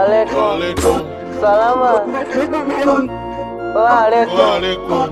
Waalaikum. Salama. Waalaikum.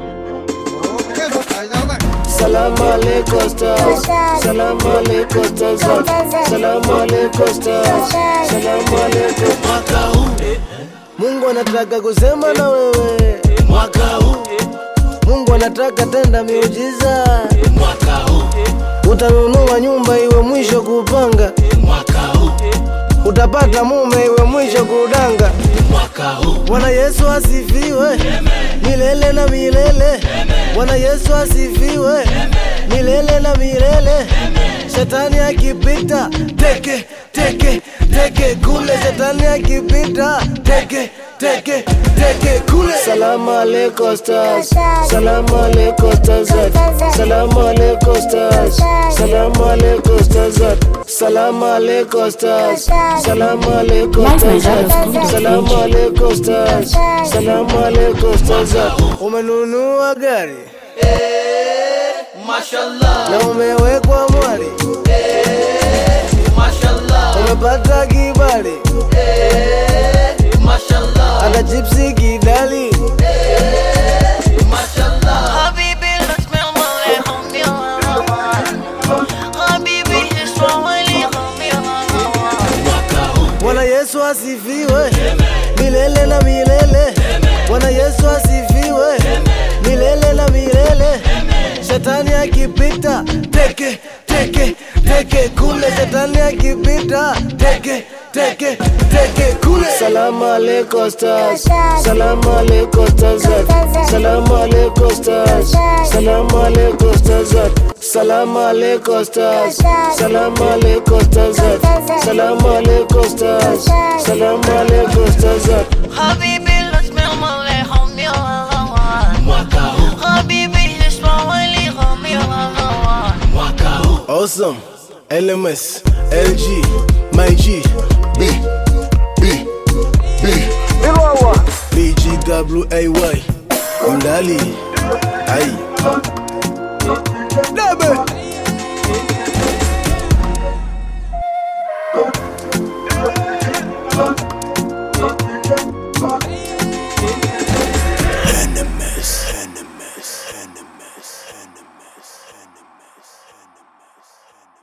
Salamu alaikum stars. Salamu alaikum stars. Salamu alaikum stars. Salamu alaikum. Mwaka huu Mungu anataka kusema na wewe. Mwaka huu Mungu anataka tenda miujiza. Mwaka huu utanunua nyumba iwe mwisho kupanga. Mwaka huu utapata mume iwe mwisho kudanga. Mwaka huu Bwana Yesu asifiwe milele na milele. Bwana Yesu asifiwe milele na milele. Shetani akipita teke teke teke kule, shetani akipita teke teke teke kule. Salamu alaikum stars, salamu alaikum stars, salamu alaikum stars, salamu alaikum stars, salamu alaikum stars, salamu alaikum stars, salamu alaikum stars, salamu alaikum stars. Umenunua gari Mashallah, na umewekwa mwari, mashallah, umepata kibali mashallah, hata chipsi kidali. mashallah. حبيبي لا تسمع عليهم يا حبيبي اسمع عليهم يا Bwana Yesu asifiwe milele na milele. Bwana Yesu asifiwe milele na milele. Shetani akipita teke teke teke kule, shetani akipita teke teke teke kule. Salamu alaikum stars, salamu alaikum stars, salamu alaikum stars, salamu alaikum stars, salamu alaikum stars, salamu alaikum stars, salamu alaikum stars, salamu alaikum stars. حبيبي لا تسمع عليهم يا حبيبي اسمع عليهم يا Awesome, LMS, LG, my G, B, B, B, BGWAY, Mdali, ay. Debe.